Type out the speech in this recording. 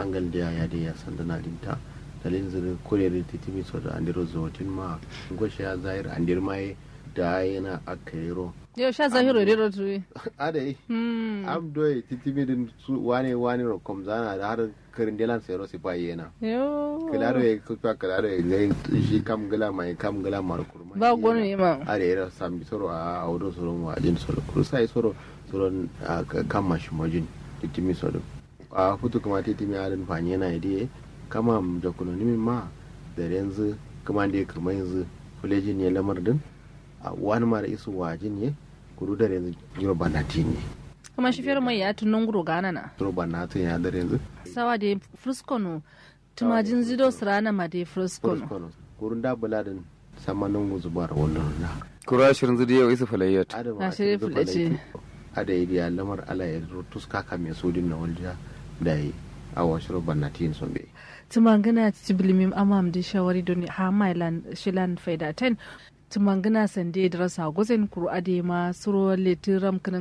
hangal da ya da ya sandana dinta dalin zuru kurere titimi so da andiro zotin ma goshe ya zahir andir mai da yana akairo yau sha zahiru da rotu adai am doye titimi din su wane wane ro kom zana da har karin delan sero si pa yena yo kilaro e kupa kilaro e ngai shi kam gala mai kam gala mar kurma ba gwanu ne ma are era sambi soro a audo soro wa jin soro kursai soro soro kam mashi mojin titimi soro a futu kuma titimi arin fanye na idie kama jakuno nimi ma da yanzu kuma da kuma yanzu fulejin ne lamar din a wani mara isu wajin ne kudu da yanzu yiro banati ne kuma shi fiyar mai ya tunan guro gana na yiro banati ya da yanzu sawa da fruskono tumajin zido sirana ma da fruskono kurun da buladin samanin guzubar wannan na kura shirin zidi yau isa falayyat na shirin fulace ada yi ya lamar ala ya tuska ka mai sodin na walja da yi a wasu banati son bai tumangana tibilimim amam da shawari don ha mailan shilan faida 10 tumangana sande da rasa gwazen kuru ade ma suro letiram kanan